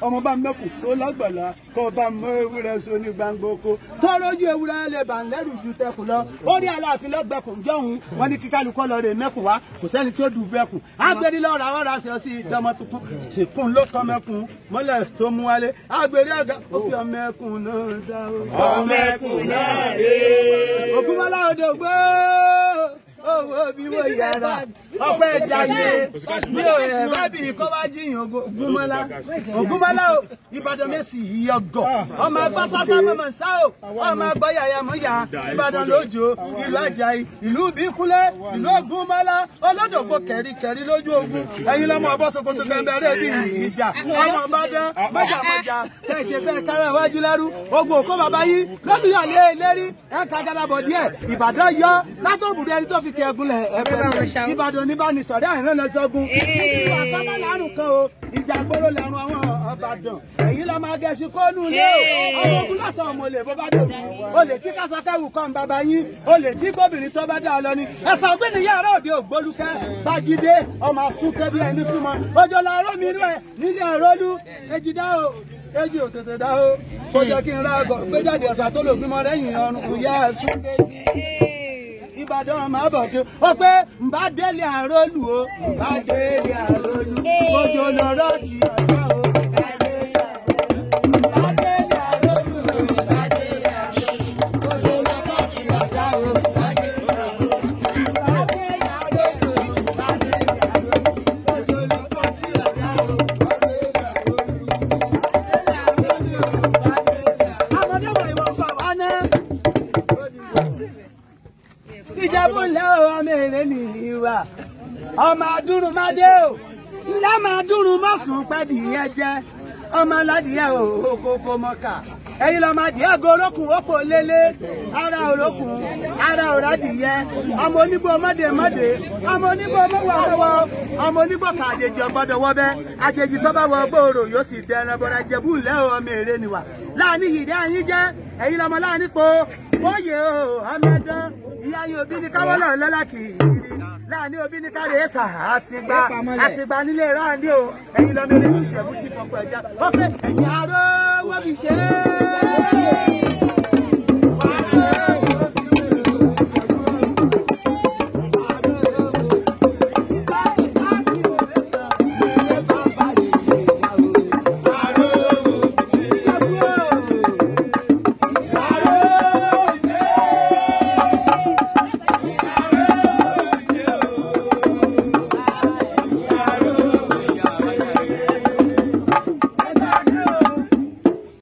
ọmọ bá mẹ́kù tó lágbàlá kó bá mọ ewúrẹ́ so ní gbangba oko tọ́lójú ewúrẹ́ lè bà ń lẹ́rù ju tẹkùn lọ ó ní aláàfin lọ́gbẹ̀kùn jọ̀hún wọn ní kíkálukọ́ lọ rè mẹ́kùn wá kò sẹ́ni tó dù bẹ́kùn agbèrè lọ́ra wọ́n ra ṣe sí ìdánmọ tuntun tìkún ló kọ́ mẹ́kùn mọ́lẹ̀ tó mú wálé agbèrè àga ó fi ọmọ ẹkùn náà dá o. ọmọ ẹkùn náà rè é. ògúnmọ́lá òde ògbó owó bí mo yára ọpẹ́ ìjàyè mi ò ẹ bá bí kọ́ wá jíyàn ògúnmọ́lá ògúnmọ́lá o ìbàdàn mẹ́sì ìyọgọ̀ ọmọ ẹgbẹ́ sásá mọ̀mọ́ sá o ọmọ ẹgbẹ́ yàyà mọ́yà ìbàdàn lójó ìlú àjàyí ìlú bíkúlẹ̀ ìlú ògúnmọ́lá olódògbò kẹ̀ríkẹ̀rí lójú ogun ẹ̀yin lọ́mọ ọbọ̀ sokoto kẹ̀mbẹ̀rẹ̀ bí ìjà ọmọ ọbàdàn mọ́jàmọ́jà tẹ̀ ṣe tẹ̀ kára iwájú lẹ́rú ogun òkó bàbá yìí lọ́dúnyàlé lérí ẹ̀ kágàdàbọ̀ díẹ̀ ìbàdàn yọ látọ̀bùrẹ́ ẹni tó fi ti ẹgún lẹ̀ ẹ̀fẹ̀ ìbàdàn ní bá ní sọ̀rọ̀ àìrán lọ sọ́gun ìwà sábà lárùn kan o ìjà gbóró lẹ́rùn àwọn ọ̀bàdàn èyí lọ́ máa gẹ̀ẹ́sì kónú ilé o àwọn ogun lọ́sàn ọmọ olè bó bá dòbí olè tí kásakẹ́wù kan bàbá yín olè tí gómìnir tó bá dá ọ lọ ni ẹ̀sán ọ̀gbìn yàrá òde ògbólúkẹ́ bájídé ọmọ àfúnkẹ́ bí ẹni súnmọ́ ojú ọ̀la ọ̀rọ̀ mi rẹ̀ nílé ọ̀rọ̀lú ejidá o èjì ò tètè dá o kó jẹ́ kí n ra àgọ́ gbéjáde ọ̀sà tó lò gbímọ lẹ́yìn ọ̀run ìyá ẹ̀sùn ìbàdàn máa bọ̀ kí ó pé nbá délé àrólù o nbá délé àrólù ojú lọ́rọ́ ti ọ̀dọ́ o. nbá délé àrólù, nbá délé àrólù, nbá délé àrólù, ojú lọ́rọ́ ti ọ̀dọ́ o. nbá délé àrólù, nbá délé àrólù, nbá délé àrólù, ojú lọ́rọ́ ti ọ̀dọ́ o. Àmọ̀dé wọ̀ ìwọ̀n fà wá náà ìjẹ̀bú ńlẹ̀ o ọmọ èrè nìyí wa ọmọ adúrúmọdé o ńlá máa dúró mọ́sùn pẹ́ẹ́dì yẹn jẹ́ ọmọ aládìyẹ o kókó mọ́kà ẹ̀yin lọ́mọ adìyẹ gorókùn ópò lélẹ̀ ara òrókùn ara òrádìyẹ ọmọ onígbò mọ́dé mọ́dé ọmọ onígbò mọ́wọ́ mọ́wọ́ ọmọ onígbò kà àjèjì ọgbọ́dọ̀ wọ́bẹ́ àjèjì tó bá wọ gbòòrò yóò sì dẹran bọ́ra ìjẹ̀bú ńlẹ̀ o ọmọ èrè nìwà láàánú yìí dá yín jẹ́ ẹ̀yin lọ́mọ láàánú po bóyè o ọmọ ẹ̀dán ìyá yín òbí ní káwọ́lọ̀ lọ́lá kì í rí láàánú òbí ní káre ẹ̀sà àsìgbà àsìgbà nílé ráàndì o ẹ̀yin lọ́mọ eré ní ìjẹ̀bú ti fọpọ̀ ẹ̀já ó pé ẹ̀yin aró wọ́n fi ṣe é.